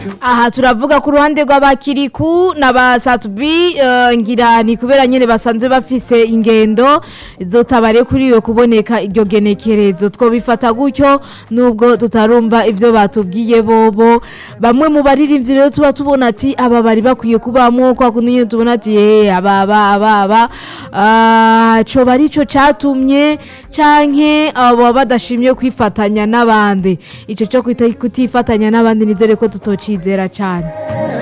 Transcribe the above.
aha turavuga ku ruhande rw'abakiriku n'abasatubi eh, ngira ni kubera nyene basanzwe bafise ingendo zotabare kuri iyo kuboneka iryo genekerezo twobifata gutyo nubwo tutarumva ivyo batubwiye bobo bamwe mu baririmbyi rero tuba tubona ati aba bari bakwiye kubamwo kwa kundi nyene tubona ati eh aba aba aba aba ah, coba arico catumye canke abo badashimye kwifatanya n'abandi ico co kwita- kutifatanya n'abandi nizere ko tutocizera cane